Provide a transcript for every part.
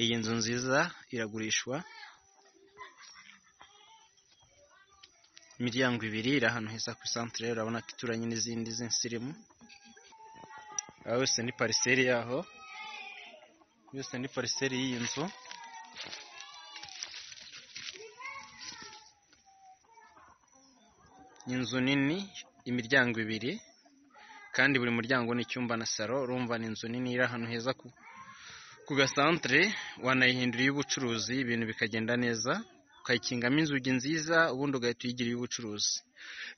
Iyi nzu nziza iragurishwa, imiryango ibiri iri ahantu heza ku isantere, urabona ko ituranye n'izindi z'insirimu, yose ni pariseri yaho, yose ni pariseri y'iyi nzu. Inzu nini, imiryango ibiri kandi buri muryango ni icyumba na salo, urumva ni inzu nini iri ahantu heza ku gasantere, wanayihindura iy'ubucuruzi ibintu bikagenda neza, ukayikingamo inzugi nziza, ubundi ugahita uyigira iy'ubucuruzi.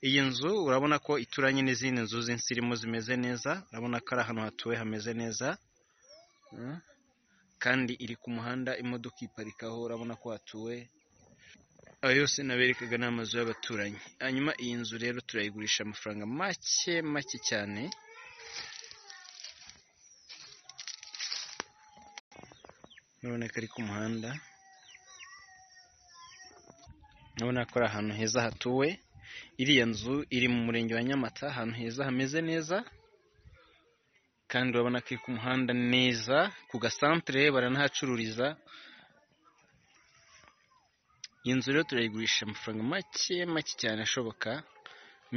Iyi nzu urabona ko ituranye n'izindi nzu z'insirimu zimeze neza, urabona ko ari ahantu hatuwe hameze neza kandi iri ku muhanda, imodoka iyiparikaho, urabona ko hatuwe, ayo yose naberekaga ni amazu y'abaturanyi. Hanyuma iyi nzu rero turayigurisha amafaranga make make cyane, urabona ko ari ku muhanda, urabona ko ari ahantu heza hatuwe, iriya nzu iri mu murenge wa Nyamata, ahantu heza hameze neza kandi urabona ko iri ku muhanda neza, ku gasantere baranahacururiza, iyi nzu rero turayigurisha amafaranga make make cyane ashoboka,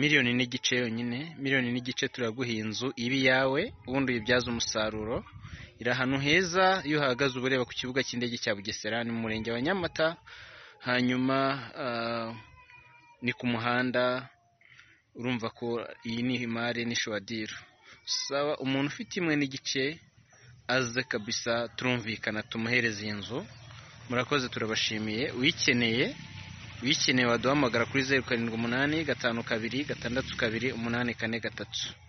miliyoni n'igice yonyine, miliyoni n'igice turaguha iyi nzu ibe iyawe, ubundi uyibyaze umusaruro, iri ahantu heza, iyo uhahagaze uba ureba ku kibuga cy'indege cya Bugesera, ni mu murenge wa Nyamata, hanyuma ah, ni ku muhanda, urumva ko iyi ni imari n'ishuwadiro. Saba umuntu ufite imwe n'igice aze kabisa turumvikana tumuhereze iyi nzu, murakoze turabashimiye, uyikeneye uyikeneye waduhamagara kuri zeru karindwi umunani gatanu kabiri gatandatu kabiri umunani kane gatatu.